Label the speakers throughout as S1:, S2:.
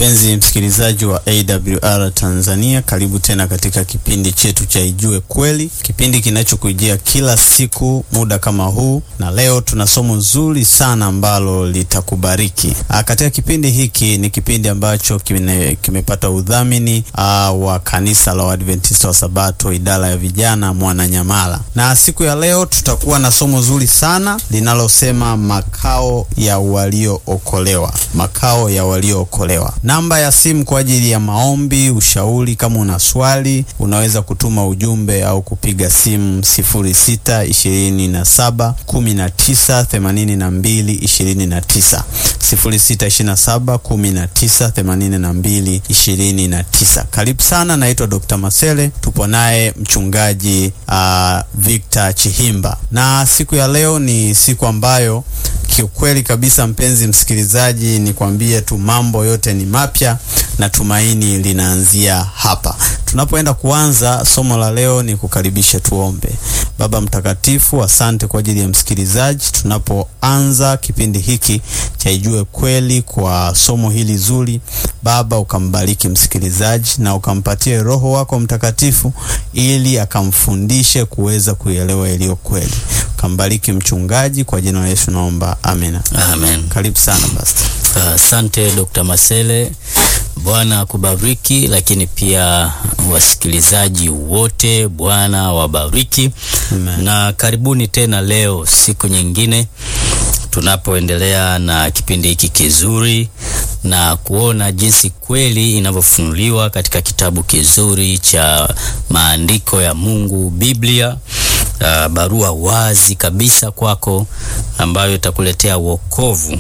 S1: Mpenzi msikilizaji wa AWR Tanzania, karibu tena katika kipindi chetu cha Ijue Kweli, kipindi kinachokujia kila siku muda kama huu, na leo tuna somo zuri sana ambalo litakubariki. Ah, katika kipindi hiki ni kipindi ambacho kime, kimepata udhamini ah, wa kanisa la Waadventista wa Sabato idara ya vijana Mwananyamala, na siku ya leo tutakuwa na somo zuri sana linalosema makao ya waliookolewa, makao ya waliookolewa. Namba ya simu kwa ajili ya maombi, ushauri. Kama una swali, unaweza kutuma ujumbe au kupiga simu sifuri sita ishirini na saba kumi na tisa themanini na mbili ishirini na tisa sifuri sita ishirini na saba kumi na tisa themanini na mbili ishirini na tisa. Karibu sana, naitwa Dr. Masele, tupo naye mchungaji uh, Victor Chihimba, na siku ya leo ni siku ambayo kiukweli kabisa, mpenzi msikilizaji, nikwambie tu mambo yote ni mapya na tumaini linaanzia hapa. Tunapoenda kuanza somo la leo, ni kukaribisha tuombe. Baba Mtakatifu, asante kwa ajili ya msikilizaji. Tunapoanza kipindi hiki cha Ijue Kweli kwa somo hili zuri, Baba ukambariki msikilizaji na ukampatie Roho wako Mtakatifu ili akamfundishe kuweza kuielewa iliyo kweli. Ukambariki mchungaji, kwa jina la Yesu naomba, amina.
S2: Amen.
S1: Karibu sana basi.
S2: Asante uh, Dr. Masele. Bwana akubariki, lakini pia wasikilizaji wote Bwana wabariki.
S1: Amen.
S2: Na karibuni tena leo, siku nyingine tunapoendelea na kipindi hiki kizuri na kuona jinsi kweli inavyofunuliwa katika kitabu kizuri cha maandiko ya Mungu, Biblia. Uh, barua wazi kabisa kwako ambayo itakuletea wokovu.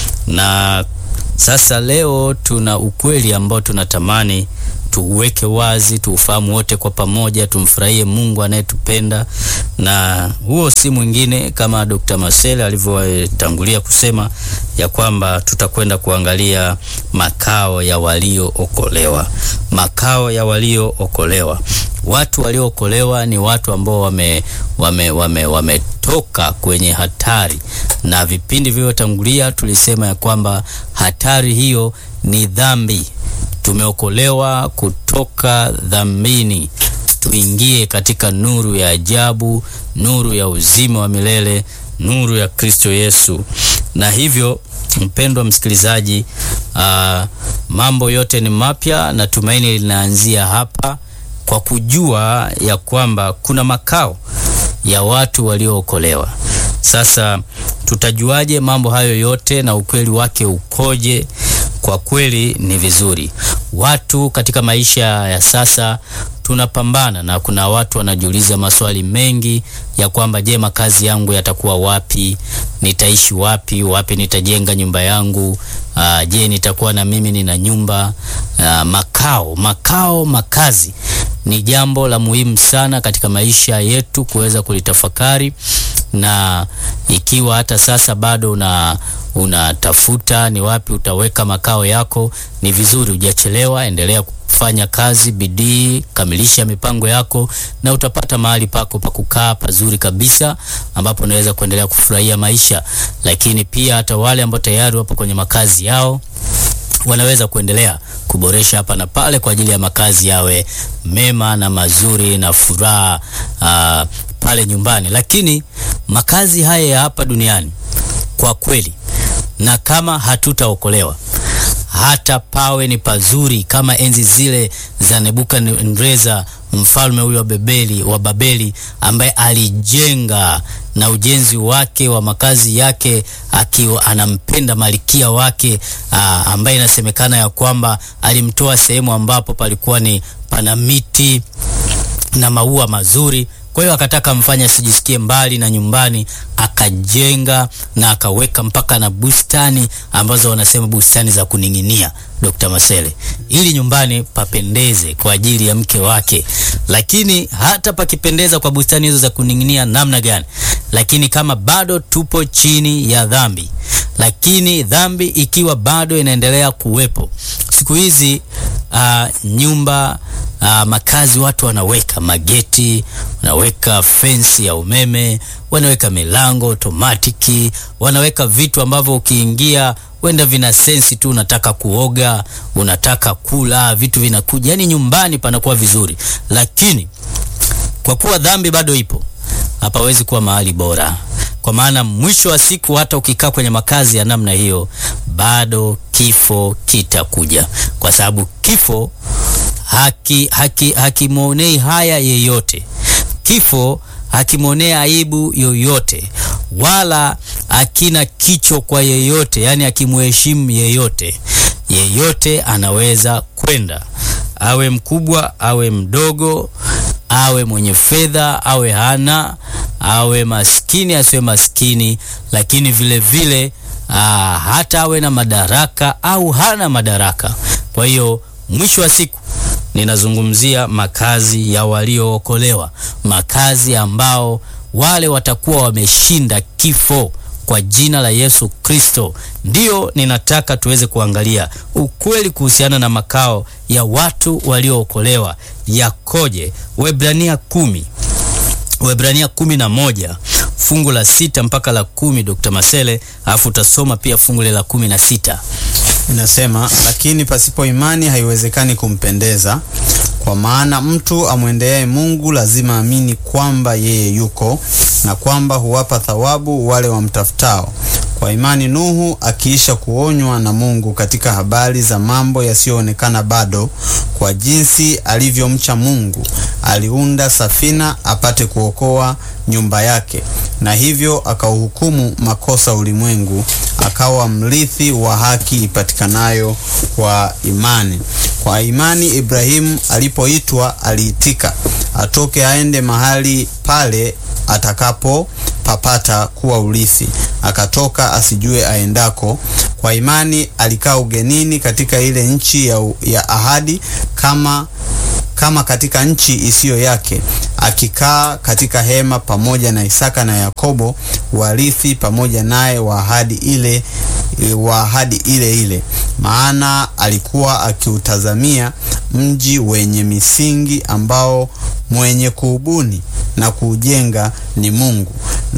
S2: Na sasa leo tuna ukweli ambao tunatamani tuuweke wazi, tuufahamu wote kwa pamoja, tumfurahie Mungu anayetupenda, na huo si mwingine kama Dr. Masele alivyotangulia kusema ya kwamba tutakwenda kuangalia makao ya waliookolewa. Makao ya waliookolewa. Watu waliookolewa ni watu ambao wame wame wame wametoka kwenye hatari, na vipindi vilivyotangulia tulisema ya kwamba hatari hiyo ni dhambi. Tumeokolewa kutoka dhambini, tuingie katika nuru ya ajabu, nuru ya uzima wa milele, nuru ya Kristo Yesu. Na hivyo mpendwa msikilizaji, aa, mambo yote ni mapya na tumaini linaanzia hapa kwa kujua ya kwamba kuna makao ya watu waliookolewa. Sasa tutajuaje mambo hayo yote na ukweli wake ukoje? Kwa kweli ni vizuri. Watu katika maisha ya sasa tunapambana na kuna watu wanajiuliza maswali mengi ya kwamba je, makazi yangu yatakuwa wapi? Nitaishi wapi? Wapi nitajenga nyumba yangu? Aa, je, nitakuwa na mimi nina nyumba? Aa, makao, makao, makazi ni jambo la muhimu sana katika maisha yetu kuweza kulitafakari, na ikiwa hata sasa bado una unatafuta ni wapi utaweka makao yako, ni vizuri hujachelewa. Endelea kufanya kazi, bidii, kamilisha mipango yako, na utapata mahali pako pa kukaa pazuri kabisa, ambapo unaweza kuendelea kufurahia maisha. Lakini pia hata wale ambao tayari wapo kwenye makazi yao wanaweza kuendelea kuboresha hapa na pale kwa ajili ya makazi yawe mema na mazuri na furaha uh, pale nyumbani. Lakini makazi haya ya hapa duniani kwa kweli, na kama hatutaokolewa hata pawe ni pazuri kama enzi zile za Nebukadneza mfalme huyo wa Babeli, wa Babeli ambaye alijenga na ujenzi wake wa makazi yake akiwa anampenda malikia wake aa, ambaye inasemekana ya kwamba alimtoa sehemu ambapo palikuwa ni pana miti na maua mazuri. Kwa hiyo akataka mfanye asijisikie mbali na nyumbani, akajenga na akaweka mpaka na bustani ambazo wanasema bustani za kuning'inia, Dr. Masele, ili nyumbani papendeze kwa ajili ya mke wake. Lakini hata pakipendeza kwa bustani hizo za kuning'inia namna gani, lakini kama bado tupo chini ya dhambi, lakini dhambi ikiwa bado inaendelea kuwepo siku hizi uh, nyumba uh, makazi watu wanaweka mageti, wanaweka fensi ya umeme, wanaweka milango otomatiki, wanaweka vitu ambavyo ukiingia wenda vina sensi tu, unataka kuoga, unataka kula, vitu vinakuja, yani nyumbani panakuwa vizuri, lakini kwa kuwa dhambi bado ipo, hapawezi kuwa mahali bora, kwa maana mwisho wa siku, hata ukikaa kwenye makazi ya namna hiyo, bado kifo kitakuja, kwa sababu kifo haki haki hakimwonei haya yeyote. Kifo hakimwonea aibu yoyote, wala akina kicho kwa yeyote, yani akimheshimu yeyote. Yeyote anaweza kwenda, awe mkubwa awe mdogo, awe mwenye fedha awe hana, awe maskini asiwe maskini, lakini vile vile aa, hata awe na madaraka au hana madaraka. Kwa hiyo mwisho wa siku ninazungumzia makazi ya waliookolewa, makazi ambao wale watakuwa wameshinda kifo kwa jina la Yesu Kristo. Ndiyo ninataka tuweze kuangalia ukweli kuhusiana na makao ya watu waliookolewa yakoje. Waebrania kumi Waebrania kumi na moja fungu la sita mpaka la kumi Dr. Masele, alafu utasoma pia fungu la kumi na sita.
S1: Inasema, lakini pasipo imani haiwezekani kumpendeza, kwa maana mtu amwendeaye Mungu lazima amini kwamba yeye yuko na kwamba huwapa thawabu wale wamtafutao. Kwa imani Nuhu akiisha kuonywa na Mungu katika habari za mambo yasiyoonekana bado, kwa jinsi alivyomcha Mungu, aliunda safina apate kuokoa nyumba yake, na hivyo akauhukumu makosa ulimwengu, akawa mrithi wa haki ipatikanayo kwa imani. Kwa imani Ibrahimu alipoitwa aliitika, atoke aende mahali pale atakapo papata kuwa urithi, akatoka asijue aendako. Kwa imani alikaa ugenini katika ile nchi ya, ya ahadi, kama kama katika nchi isiyo yake, akikaa katika hema pamoja na Isaka na Yakobo, warithi pamoja naye wa ahadi ile wa ahadi ile ile, maana alikuwa akiutazamia mji wenye misingi ambao mwenye kuubuni na kuujenga ni Mungu.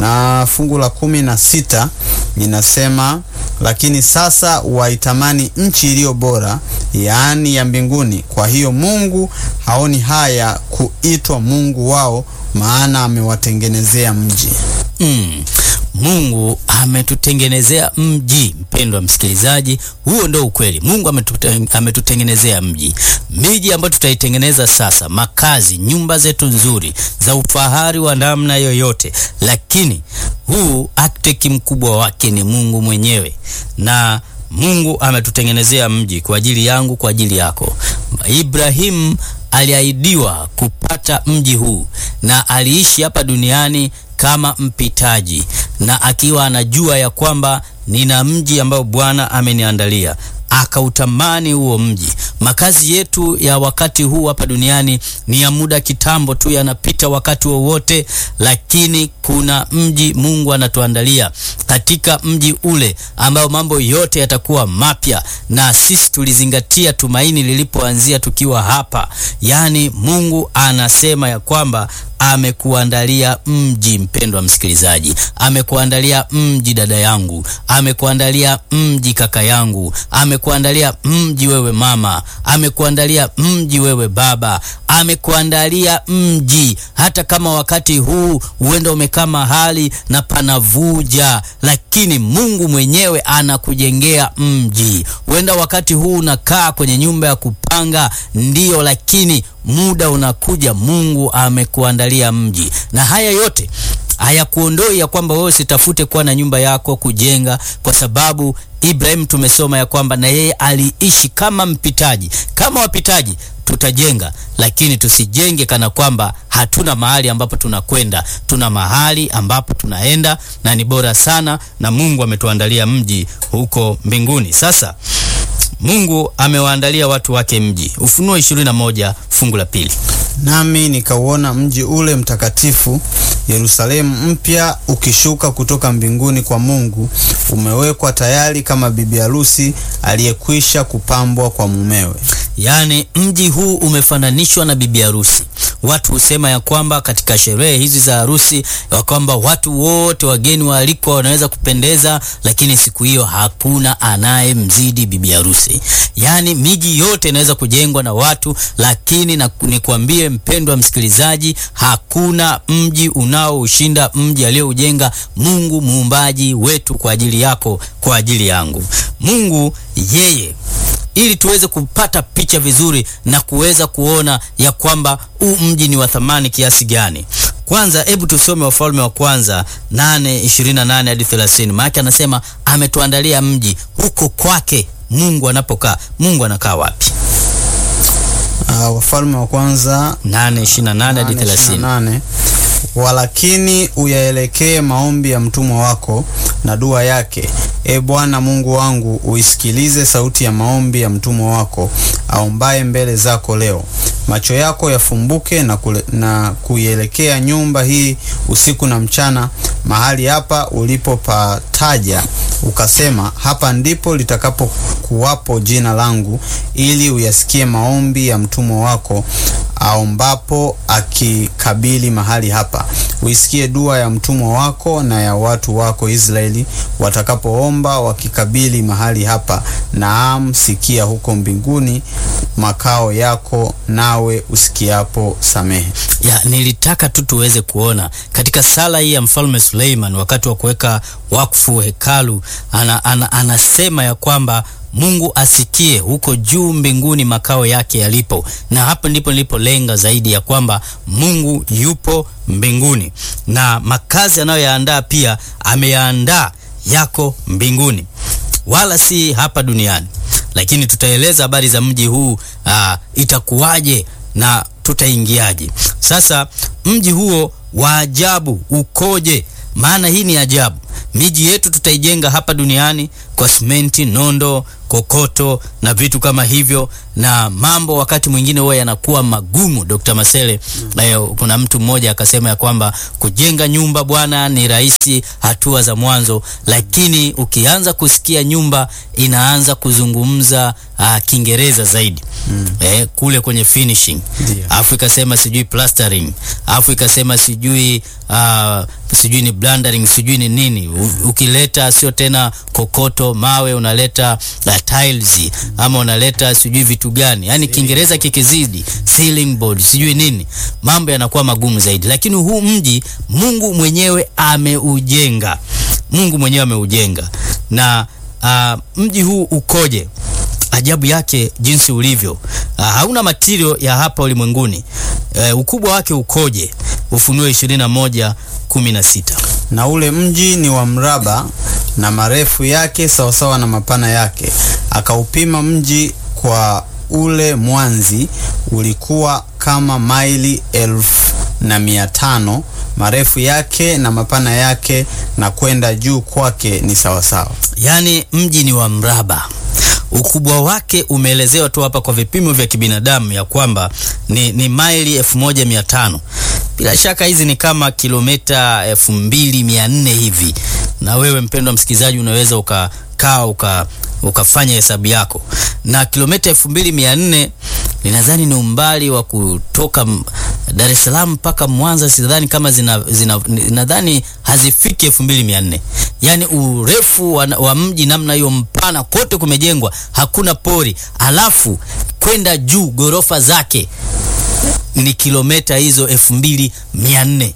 S1: Na fungu la kumi na sita linasema lakini sasa waitamani nchi iliyo bora, yaani ya mbinguni. Kwa hiyo Mungu haoni haya kuitwa Mungu wao, maana amewatengenezea mji.
S2: Mm. Mungu ametutengenezea mji. Mpendwa msikilizaji, huo ndio ukweli. Mungu ametute, ametutengenezea mji, miji ambayo tutaitengeneza sasa, makazi, nyumba zetu nzuri za ufahari wa namna yoyote, lakini huu akteki mkubwa wake ni Mungu mwenyewe, na Mungu ametutengenezea mji kwa ajili yangu, kwa ajili yako. Ibrahimu aliahidiwa kupata mji huu na aliishi hapa duniani kama mpitaji na akiwa anajua ya kwamba nina mji ambao Bwana ameniandalia, akautamani huo mji. Makazi yetu ya wakati huu hapa duniani ni ya muda kitambo tu, yanapita wakati wowote, lakini kuna mji Mungu anatuandalia katika mji ule ambao mambo yote yatakuwa mapya, na sisi tulizingatia tumaini lilipoanzia tukiwa hapa. Yaani Mungu anasema ya kwamba amekuandalia mji. Mpendwa msikilizaji, amekuandalia mji dada yangu, amekuandalia mji kaka yangu, amekuandalia mji wewe mama, amekuandalia mji wewe baba, amekuandalia mji. Hata kama wakati huu huenda umekaa mahali na panavuja, lakini Mungu mwenyewe anakujengea mji. Huenda wakati huu unakaa kwenye nyumba ya kupanga, ndiyo, lakini muda unakuja, Mungu amekuandalia mji, na haya yote hayakuondoi ya kwamba wewe usitafute kuwa na nyumba yako kujenga, kwa sababu Ibrahim tumesoma ya kwamba na yeye aliishi kama mpitaji. Kama wapitaji tutajenga, lakini tusijenge kana kwamba hatuna mahali ambapo tunakwenda. Tuna mahali ambapo tunaenda na ni bora sana, na Mungu ametuandalia mji huko mbinguni. Sasa Mungu amewaandalia watu wake mji. Ufunuo 21 fungu la pili.
S1: Nami nikauona mji ule mtakatifu Yerusalemu mpya ukishuka kutoka mbinguni kwa Mungu, umewekwa tayari kama bibi harusi aliyekwisha kupambwa kwa mumewe.
S2: Yaani mji huu umefananishwa na bibi harusi. Watu husema ya kwamba katika sherehe hizi za harusi ya kwamba watu wote wageni waalikwa wanaweza kupendeza, lakini siku hiyo hakuna anayemzidi bibi harusi. Yaani miji yote inaweza kujengwa na watu, lakini na nikwambie mpendwa msikilizaji, hakuna mji unaoushinda mji aliyoujenga Mungu muumbaji wetu kwa ajili yako, kwa ajili yangu. Mungu yeye ili tuweze kupata picha vizuri na kuweza kuona ya kwamba huu mji ni wa thamani kiasi gani. Kwanza hebu tusome Wafalme wa Kwanza 8:28 hadi 30. Maana anasema ametuandalia mji huko kwake Mungu anapokaa. Mungu anakaa wapi?
S1: Uh, Wafalme wa Kwanza
S2: 8:28 hadi 30.
S1: 8:28 walakini uyaelekee maombi ya mtumwa wako na dua yake, e Bwana Mungu wangu, uisikilize sauti ya maombi ya mtumwa wako aombaye mbele zako leo. Macho yako yafumbuke na, kule, na kuielekea nyumba hii usiku na mchana, mahali hapa ulipopataja ukasema, hapa ndipo litakapokuwapo jina langu, ili uyasikie maombi ya mtumwa wako aombapo akikabili mahali hapa. Uisikie dua ya mtumwa wako na ya watu wako Israeli watakapoomba wakikabili mahali hapa. Naam, sikia huko mbinguni makao yako, nawe usikiapo samehe.
S2: Ya, nilitaka tu tuweze kuona katika sala hii ya mfalme Suleiman wakati wa kuweka wakfu hekalu, ana, ana, anasema ya kwamba Mungu asikie huko juu mbinguni makao yake yalipo, na hapo ndipo nilipolenga zaidi ya kwamba Mungu yupo mbinguni na makazi anayoyaandaa pia ameyaandaa yako mbinguni, wala si hapa duniani. Lakini tutaeleza habari za mji huu aa, itakuwaje na tutaingiaje. Sasa mji huo wa ajabu ukoje? Maana hii ni ajabu. Miji yetu tutaijenga hapa duniani kwa simenti, nondo, kokoto na vitu kama hivyo, na mambo wakati mwingine huwa yanakuwa magumu. Dr. Masele, eh, kuna mtu mmoja akasema ya kwamba kujenga nyumba bwana ni rahisi hatua za mwanzo, lakini ukianza kusikia nyumba inaanza kuzungumza uh, Kiingereza zaidi mm. eh, kule kwenye finishing afu ikasema sijui plastering afu ikasema sijui uh, sijui ni blendering sijui ni nini U, ukileta sio tena kokoto mawe unaleta uh, tiles ama unaleta sijui vitu gani yani Kiingereza kikizidi ceiling board sijui nini mambo yanakuwa magumu zaidi lakini huu mji Mungu mwenyewe ameujenga Mungu mwenyewe ameujenga na uh, mji huu ukoje ajabu yake jinsi ulivyo uh, hauna matirio ya hapa ulimwenguni uh, ukubwa wake ukoje Ufunuo 21 16
S1: na ule mji ni wa mraba na marefu yake sawasawa na mapana yake. Akaupima mji kwa ule mwanzi, ulikuwa kama maili elfu na mia tano marefu yake na mapana yake, na kwenda juu kwake ni sawasawa.
S2: Yaani mji ni wa mraba ukubwa wake umeelezewa tu hapa kwa vipimo vya kibinadamu ya kwamba ni, ni maili elfu moja mia tano bila shaka hizi ni kama kilomita elfu mbili mia nne hivi na wewe mpendwa msikilizaji unaweza ukakaa uka ukafanya hesabu yako na kilomita elfu mbili mia nne ninadhani ni umbali wa kutoka Dar es Salaam mpaka Mwanza sidhani kama zina, zina nadhani hazifiki elfu mbili mia nne yaani urefu wa, wa mji namna hiyo mpana kote kumejengwa hakuna pori alafu kwenda juu gorofa zake ni kilomita hizo elfu mbili mia nne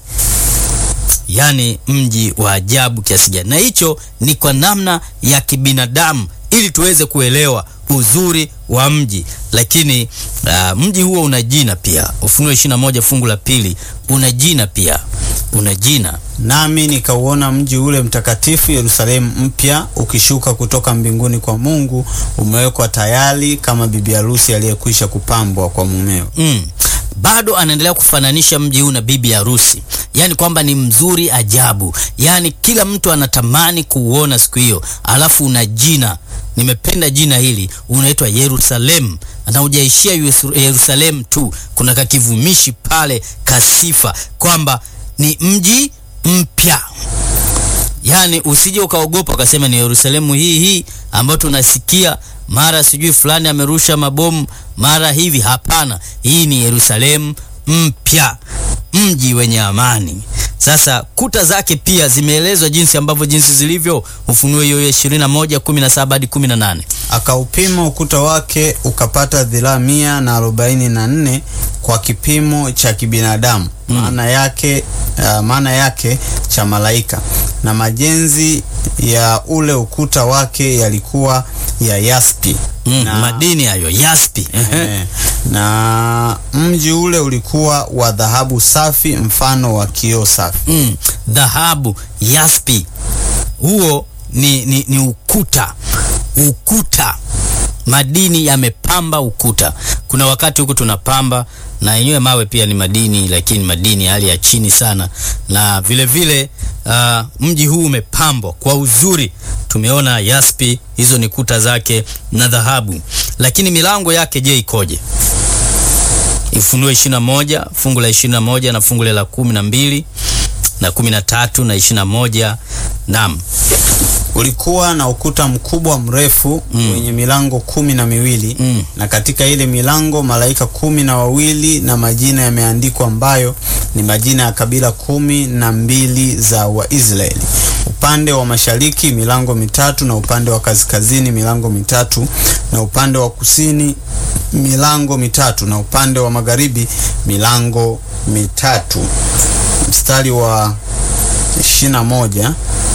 S2: yaani mji wa ajabu kiasi gani na hicho ni kwa namna ya kibinadamu ili tuweze kuelewa uzuri wa mji lakini uh, mji huo una jina pia ufunuo 21 fungu la pili una jina pia una jina
S1: Nami nikauona mji ule mtakatifu Yerusalemu mpya ukishuka kutoka mbinguni kwa Mungu, umewekwa tayari kama bibi harusi aliyekwisha kupambwa kwa mumeo.
S2: mm. bado anaendelea kufananisha mji huu na bibi harusi yaani kwamba ni mzuri ajabu yaani kila mtu anatamani kuuona siku hiyo alafu una jina nimependa jina hili unaitwa Yerusalemu na hujaishia Yerusalemu tu kuna kakivumishi pale kasifa kwamba ni mji mpya yaani usije ukaogopa ukasema ni Yerusalemu hii hii ambayo tunasikia mara sijui fulani amerusha mabomu mara hivi hapana hii ni Yerusalemu mpya, mji wenye amani. Sasa kuta zake pia zimeelezwa jinsi ambavyo jinsi zilivyo, Ufunuo hiyo 21 17 hadi 18.
S1: Akaupima ukuta wake ukapata dhiraa mia na arobaini na nne kwa kipimo cha kibinadamu maana yake, uh, maana yake cha malaika, na majenzi ya ule ukuta wake yalikuwa ya yaspi
S2: Mm,
S1: na,
S2: madini hayo yaspi.
S1: eh, na mji ule ulikuwa wa dhahabu safi mfano wa kioo safi.
S2: Mm, dhahabu yaspi, huo ni, ni, ni ukuta ukuta madini yamepamba ukuta. Kuna wakati huku tunapamba na yenyewe mawe pia ni madini, lakini madini hali ya chini sana, na vile vile uh, mji huu umepambwa kwa uzuri. Tumeona yaspi, hizo ni kuta zake na dhahabu, lakini milango yake je, ikoje? Ufunuo 21 fungu la 21 na fungu la kumi na mbili na 13 na 21. Naam.
S1: Ulikuwa na ukuta mkubwa mrefu wenye milango kumi na miwili
S2: Mm.
S1: na katika ile milango malaika kumi na wawili na majina yameandikwa ambayo ni majina ya kabila kumi na mbili za Waisraeli. Upande wa mashariki milango mitatu na upande wa kaskazini milango mitatu na upande wa kusini milango mitatu na upande wa magharibi milango mitatu. Mstari wa ishirini na moja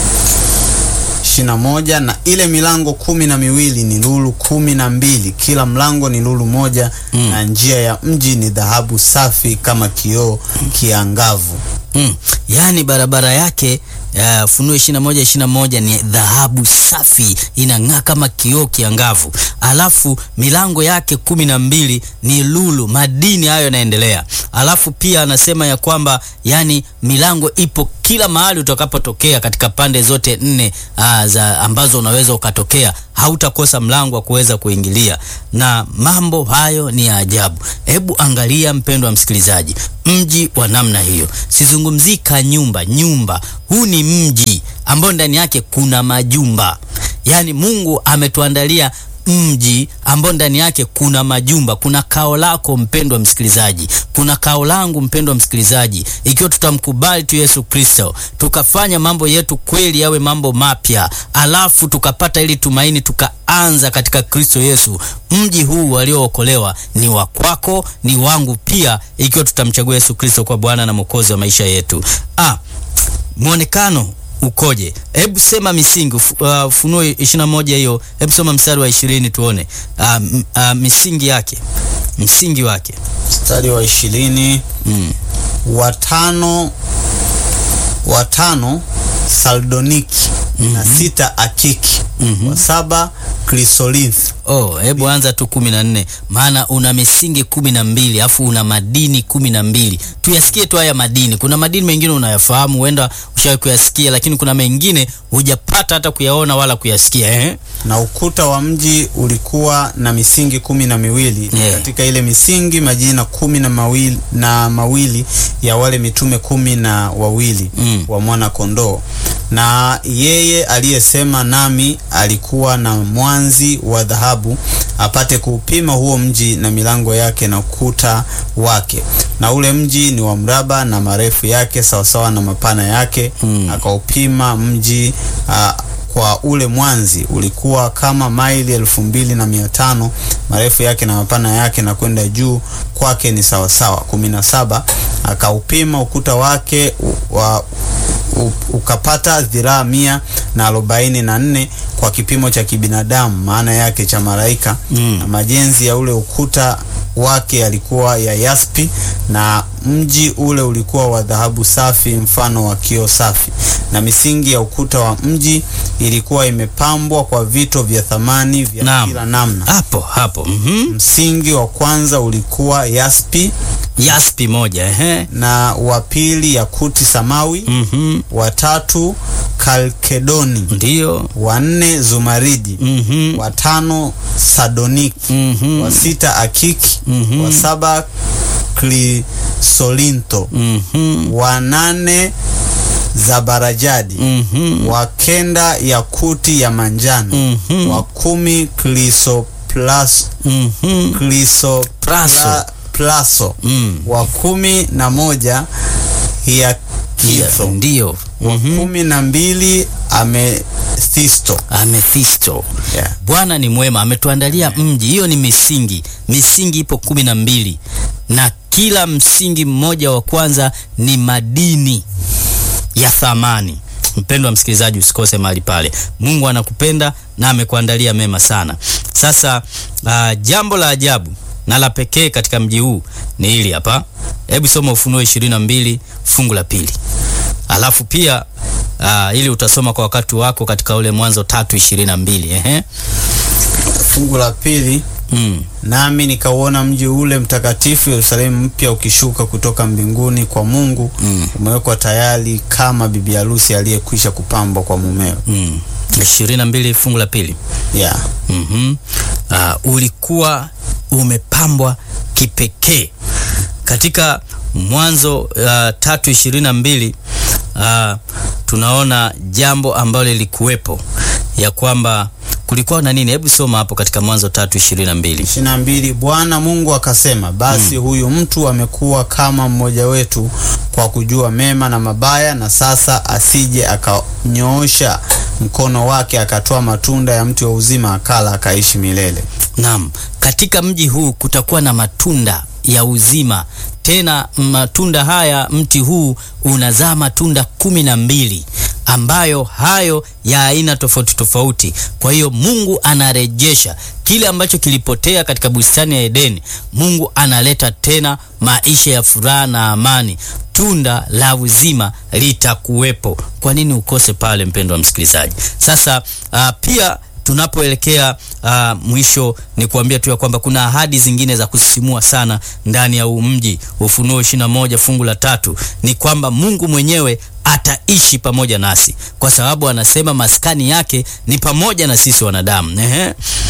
S1: ishirini na moja na ile milango kumi na miwili ni lulu kumi na mbili kila mlango ni lulu moja
S2: Mm.
S1: na njia ya mji ni dhahabu safi kama kioo kiangavu.
S2: Mm. Yaani barabara yake uh, Funuo 21 21 ni dhahabu safi inang'aa kama kioo kiangavu, alafu milango yake kumi na mbili ni lulu, madini hayo yanaendelea. Alafu pia anasema ya kwamba yani milango ipo kila mahali utakapotokea katika pande zote nne uh, za ambazo unaweza ukatokea, hautakosa mlango wa kuweza kuingilia, na mambo hayo ni ya ajabu. Hebu angalia mpendwa msikilizaji, mji wa namna hiyo, sizungumzii ka nyumba nyumba. Huu ni mji ambao ndani yake kuna majumba, yaani Mungu ametuandalia mji ambao ndani yake kuna majumba. Kuna kao lako mpendwa msikilizaji, kuna kao langu mpendwa msikilizaji. Ikiwa tutamkubali tu Yesu Kristo, tukafanya mambo yetu kweli yawe mambo mapya, alafu tukapata ili tumaini, tukaanza katika Kristo Yesu, mji huu waliookolewa ni wa kwako, ni wangu pia, ikiwa tutamchagua Yesu Kristo kwa Bwana na Mwokozi wa maisha yetu. Ah, mwonekano ukoje? Hebu sema misingi. Uf- uh, Ufunuo 21 hiyo, hebu soma mstari wa 20 tuone uh, m- uh, misingi yake, msingi wake.
S1: Mstari wa ishirini
S2: Mm.
S1: watano watano saldoniki na sita akiki wa saba krisolinthi
S2: Oh, hebu anza tu kumi na nne maana una misingi kumi na mbili afu una madini kumi na mbili Tuyasikie tu haya madini. Kuna madini mengine unayafahamu, huenda ushawahi kuyasikia, lakini kuna mengine hujapata hata kuyaona wala kuyasikia eh?
S1: na ukuta wa mji ulikuwa na misingi kumi na miwili
S2: Yeah.
S1: katika ile misingi majina kumi na mawili, na mawili ya wale mitume kumi na wawili
S2: Mm.
S1: wa mwana kondoo na yeye aliyesema nami alikuwa na mwanzi wa dhahabu apate kuupima huo mji na milango yake na ukuta wake na ule mji ni wa mraba na marefu yake sawasawa na mapana yake
S2: Mm.
S1: akaupima mji ah, kwa ule mwanzi ulikuwa kama maili elfu mbili na mia tano marefu yake na mapana yake na kwenda juu kwake ni sawasawa kumi na saba akaupima ukuta wake u- wa u- ukapata dhiraa mia na arobaini na nne kwa kipimo cha kibinadamu maana yake cha malaika
S2: Mm.
S1: na majenzi ya ule ukuta wake yalikuwa ya yaspi na mji ule ulikuwa wa dhahabu safi mfano wa kioo safi na misingi ya ukuta wa mji ilikuwa imepambwa kwa vito vya thamani vya
S2: Naam.
S1: kila namna
S2: Hapo hapo mhm.
S1: msingi wa kwanza ulikuwa yaspi
S2: Yaspi moja ehe.
S1: na wa pili yakuti samawi
S2: Mhm.
S1: wa tatu kalkedoni
S2: Ndiyo.
S1: wa nne zumaridi
S2: Mhm.
S1: wa tano sadoniki
S2: Mhm.
S1: wa sita akiki
S2: Mhm.
S1: wa saba krisolinto
S2: Mhm.
S1: wa nane zabarajadi
S2: Mhm.
S1: wa kenda yakuti ya manjano
S2: Mhm.
S1: wa kumi krisoplas
S2: Mhm.
S1: krisopra-
S2: Praso.
S1: plaso
S2: Mm.
S1: wa kumi na moja hiakitho
S2: Ndiyo.
S1: wa kumi na mbili amethisto
S2: Amethisto.
S1: yeah.
S2: Bwana ni mwema, ametuandalia mji. Hiyo ni misingi. Misingi ipo kumi na mbili na kila msingi mmoja wa kwanza ni madini ya thamani. Mpendwa msikilizaji, usikose mahali pale. Mungu anakupenda na amekuandalia mema sana. Sasa uh, jambo la ajabu na la pekee katika mji huu ni hili hapa. Hebu soma Ufunuo ishirini na mbili fungu la pili alafu pia uh, ili utasoma kwa wakati wako katika ule Mwanzo tatu ishirini na mbili ehe.
S1: fungu la pili
S2: Mm.
S1: nami nikauona mji ule mtakatifu Yerusalemu mpya ukishuka kutoka mbinguni kwa Mungu
S2: Mm.
S1: umewekwa tayari kama bibi harusi aliyekwisha kupambwa kwa mumewe.
S2: Mm. ishirini na mbili fungu la pili
S1: Yeah.
S2: mm uh, ulikuwa umepambwa kipekee katika Mwanzo uh, tatu ishirini na mbili uh, tunaona jambo ambalo lilikuwepo ya kwamba kulikuwa na nini? Hebu soma hapo katika Mwanzo tatu ishirini na mbili.
S1: ishirini na mbili Bwana Mungu akasema, basi huyu mtu amekuwa kama mmoja wetu kwa kujua mema na mabaya, na sasa asije akanyoosha mkono wake akatoa matunda ya mti wa uzima akala akaishi milele.
S2: Naam, katika mji huu kutakuwa na matunda ya uzima. Tena matunda haya, mti huu unazaa matunda kumi na mbili ambayo hayo ya aina tofauti tofauti. Kwa hiyo Mungu anarejesha kile ambacho kilipotea katika bustani ya Edeni. Mungu analeta tena maisha ya furaha na amani. Tunda la uzima litakuwepo. Kwa nini ukose pale, mpendo wa msikilizaji? Sasa uh, pia tunapoelekea uh, mwisho ni kuambia tu ya kwamba kuna ahadi zingine za kusisimua sana ndani ya huu mji. Ufunuo 21 fungu la tatu ni kwamba Mungu mwenyewe ataishi pamoja nasi, kwa sababu anasema maskani yake ni pamoja na sisi wanadamu. Ehe,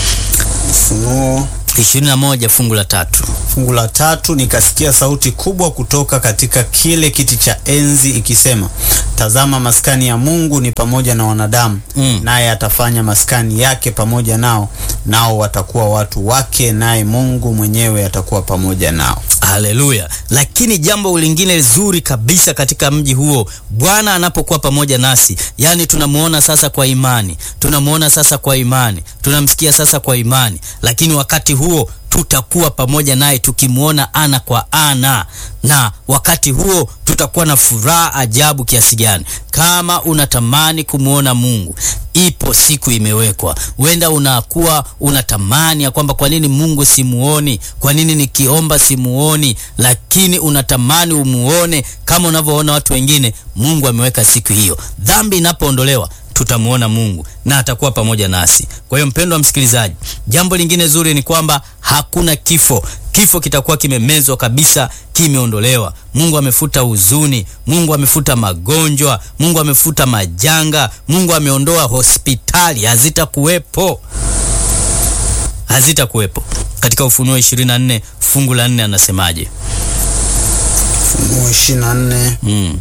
S1: Ufunuo
S2: 21 fungu la tatu.
S1: fungu la tatu, nikasikia sauti kubwa kutoka katika kile kiti cha enzi ikisema, tazama, maskani ya Mungu ni pamoja na wanadamu,
S2: Mm.
S1: naye atafanya maskani yake pamoja nao, nao watakuwa watu wake, naye Mungu mwenyewe atakuwa pamoja nao.
S2: Haleluya! Lakini jambo lingine zuri kabisa katika mji huo, Bwana anapokuwa pamoja nasi, yaani tunamuona sasa kwa imani, tunamuona sasa kwa imani, tunamsikia sasa kwa imani, lakini wakati huo tutakuwa pamoja naye tukimwona ana kwa ana, na wakati huo tutakuwa na furaha ajabu kiasi gani! Kama unatamani kumwona Mungu, ipo siku imewekwa. Huenda unakuwa unatamani ya kwamba kwa nini Mungu simuoni, kwa nini nikiomba simuoni, lakini unatamani umuone kama unavyoona watu wengine. Mungu ameweka siku hiyo, dhambi inapoondolewa tutamuona Mungu na atakuwa pamoja nasi. Kwa hiyo mpendwa msikilizaji, jambo lingine zuri ni kwamba hakuna kifo. Kifo kitakuwa kimemezwa kabisa, kimeondolewa. Mungu amefuta huzuni, Mungu amefuta magonjwa, Mungu amefuta majanga, Mungu ameondoa hospitali, hazitakuwepo, hazitakuwepo. Katika Ufunuo 24 fungu la 4 anasemaje?
S1: Ufunuo 24
S2: Mm.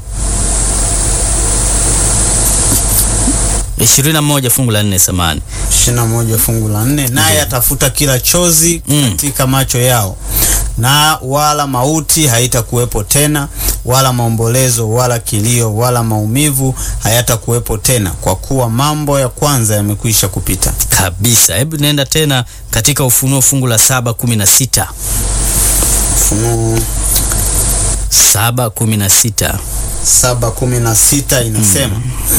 S2: 21 fungu la 4 samani.
S1: 21 fungu la 4, naye atafuta kila chozi
S2: Mm.
S1: katika macho yao, na wala mauti haitakuwepo tena, wala maombolezo, wala kilio, wala maumivu hayatakuwepo tena, kwa kuwa mambo ya kwanza yamekwisha kupita.
S2: kabisa. Hebu nenda tena katika Ufunuo fungu la saba kumi na sita
S1: Ufunuo
S2: saba kumi na sita
S1: 7:16 inasema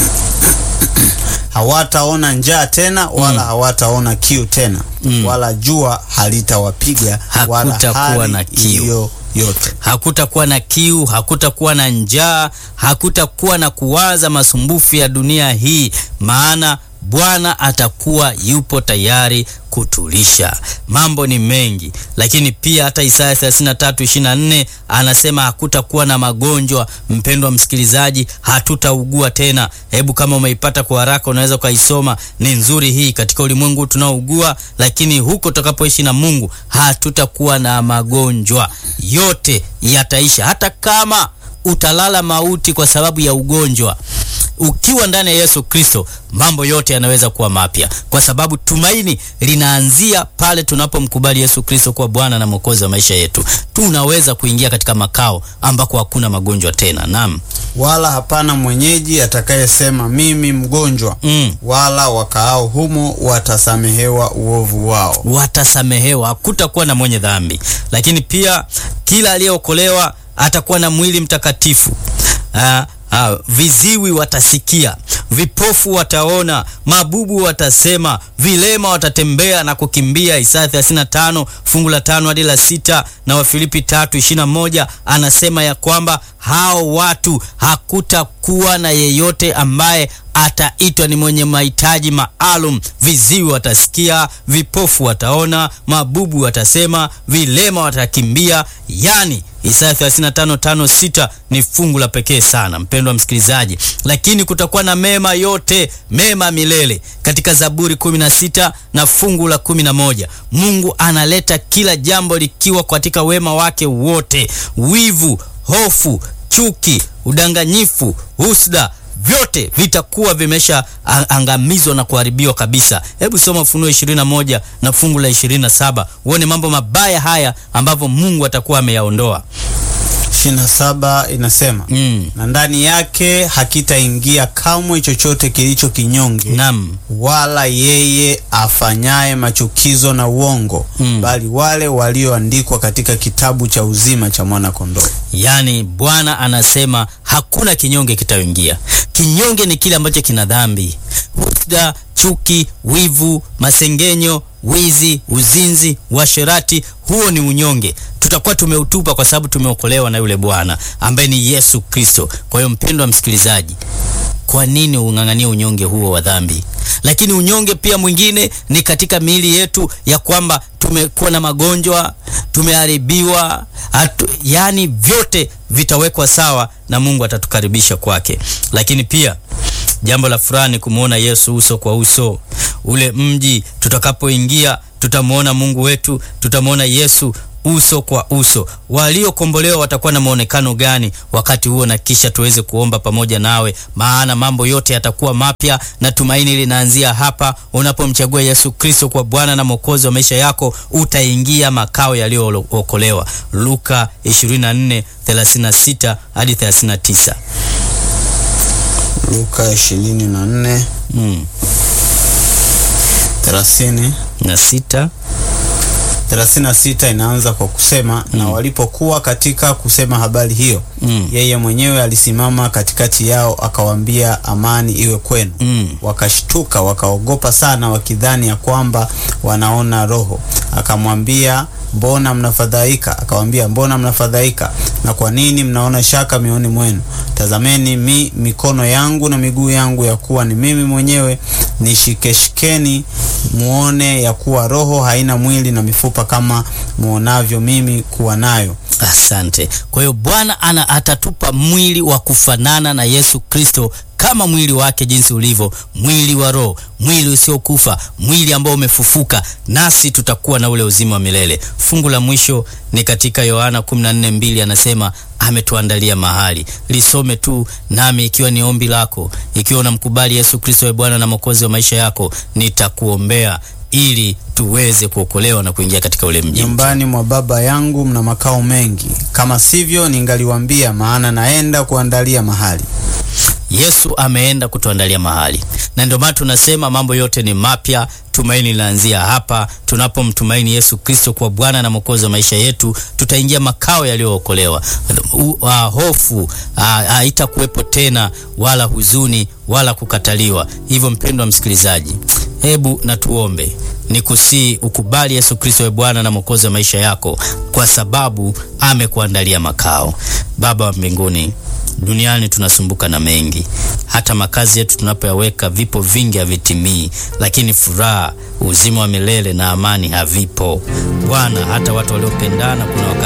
S1: hawataona njaa tena wala hawataona kiu tena wala jua halitawapiga wala
S2: Hakutakuwa
S1: hali
S2: na kiu.
S1: iliyo yote.
S2: Hakutakuwa na kiu, hakutakuwa na njaa, hakutakuwa na kuwaza masumbufu ya dunia hii, maana Bwana atakuwa yupo tayari kutulisha. Mambo ni mengi, lakini pia hata Isaya 33:24 anasema hakutakuwa na magonjwa. Mpendwa msikilizaji, hatutaugua tena. Hebu kama umeipata kwa haraka, unaweza ukaisoma, ni nzuri hii. Katika ulimwengu tunaougua, lakini huko tutakapoishi na Mungu hatutakuwa na magonjwa, yote yataisha. Hata kama utalala mauti kwa sababu ya ugonjwa, ukiwa ndani ya Yesu Kristo, mambo yote yanaweza kuwa mapya, kwa sababu tumaini linaanzia pale tunapomkubali Yesu Kristo kuwa Bwana na Mwokozi wa maisha yetu. Tunaweza kuingia katika makao ambako hakuna magonjwa tena. Naam.
S1: Wala hapana mwenyeji atakayesema mimi mgonjwa,
S2: Mm.
S1: wala wakaao humo watasamehewa uovu wao.
S2: watasamehewa, hakutakuwa na mwenye dhambi. Lakini pia kila aliyeokolewa atakuwa na mwili mtakatifu. Ah, ah, viziwi watasikia, vipofu wataona, mabubu watasema, vilema watatembea na kukimbia. Isaya 35 fungu la tano hadi la sita na Wafilipi 3:21 anasema ya kwamba hao watu hakutakuwa na yeyote ambaye ataitwa ni mwenye mahitaji maalum. Viziwi watasikia, vipofu wataona, mabubu watasema, vilema watakimbia. Yani Isaya 35:5-6 ni fungu la pekee sana, mpendwa msikilizaji, lakini kutakuwa na mema yote, mema milele. Katika Zaburi 16 na fungu la 11 Mungu analeta kila jambo likiwa katika wema wake wote. Wivu, hofu, chuki, udanganyifu, husda vyote vitakuwa vimesha a- angamizwa na kuharibiwa kabisa. Hebu soma Ufunuo 21 na fungu la 27 uone mambo mabaya haya ambavyo Mungu atakuwa ameyaondoa.
S1: 27 inasema
S2: Mm.
S1: na ndani yake hakitaingia kamwe chochote kilicho kinyonge
S2: Naam.
S1: wala yeye afanyaye machukizo na uongo
S2: Mm.
S1: bali wale walioandikwa katika kitabu cha uzima cha mwana kondoo.
S2: Yaani Bwana anasema hakuna kinyonge kitaingia. Kinyonge ni kile ambacho kina dhambi, husda, chuki, wivu, masengenyo, wizi, uzinzi, uasherati. Huo ni unyonge, tutakuwa tumeutupa kwa sababu tumeokolewa na yule Bwana ambaye ni Yesu Kristo. Kwa hiyo mpendwa msikilizaji, kwa nini ung'ang'ania unyonge huo wa dhambi? Lakini unyonge pia mwingine ni katika miili yetu, ya kwamba tumekuwa na magonjwa, tumeharibiwa, hatu, yani vyote vitawekwa sawa na Mungu atatukaribisha kwake. Lakini pia jambo la furaha ni kumwona Yesu uso kwa uso. Ule mji tutakapoingia, tutamwona Mungu wetu, tutamwona Yesu uso kwa uso. Waliokombolewa watakuwa na maonekano gani wakati huo? Na kisha tuweze kuomba pamoja nawe, maana mambo yote yatakuwa mapya na tumaini linaanzia hapa. Unapomchagua Yesu Kristo kwa Bwana na Mwokozi wa maisha yako, utaingia makao yaliyookolewa. Luka 24:36 hadi 39.
S1: Luka 24
S2: Mm.
S1: 30
S2: na sita
S1: 36 inaanza kwa kusema na walipokuwa katika kusema habari hiyo
S2: Mm.
S1: yeye mwenyewe alisimama katikati yao akawaambia amani iwe kwenu
S2: Mm.
S1: wakashtuka wakaogopa sana wakidhani ya kwamba wanaona roho akamwambia mbona mnafadhaika akawaambia mbona mnafadhaika na kwa nini mnaona shaka mioni mwenu tazameni mi, mikono yangu na miguu yangu ya kuwa ni mimi mwenyewe nishikeshikeni muone ya kuwa roho haina mwili na mifupa kama muonavyo mimi kuwa nayo
S2: Asante. Kwa hiyo Bwana ana atatupa mwili wa kufanana na Yesu Kristo kama mwili wake jinsi ulivyo, mwili wa roho, mwili usiokufa, mwili ambao umefufuka, nasi tutakuwa na ule uzima wa milele. Fungu la mwisho ni katika Yohana 14:2 anasema ametuandalia mahali. Lisome tu nami, ikiwa ni ombi lako, ikiwa unamkubali Yesu Kristo awe Bwana na Mwokozi wa maisha yako, nitakuombea ili tuweze kuokolewa na kuingia katika ule mji mpya.
S1: nyumbani mwa baba yangu mna makao mengi kama sivyo ningaliwambia maana naenda kuandalia mahali
S2: Yesu ameenda kutuandalia mahali, na ndio maana tunasema mambo yote ni mapya. Tumaini linaanzia hapa. Tunapomtumaini Yesu Kristo kwa Bwana na Mwokozi wa maisha yetu, tutaingia makao yaliyookolewa. U- uh, hofu uh, haitakuwepo tena, wala huzuni wala kukataliwa. Hivyo mpendwa msikilizaji, hebu na tuombe nikusii ukubali Yesu Kristo we Bwana na Mwokozi wa maisha yako, kwa sababu amekuandalia makao. Baba wa mbinguni, duniani tunasumbuka na mengi, hata makazi yetu tunapoyaweka, vipo vingi havitimii, lakini furaha, uzima wa milele na amani havipo. Bwana, hata watu waliopendana kuna wakati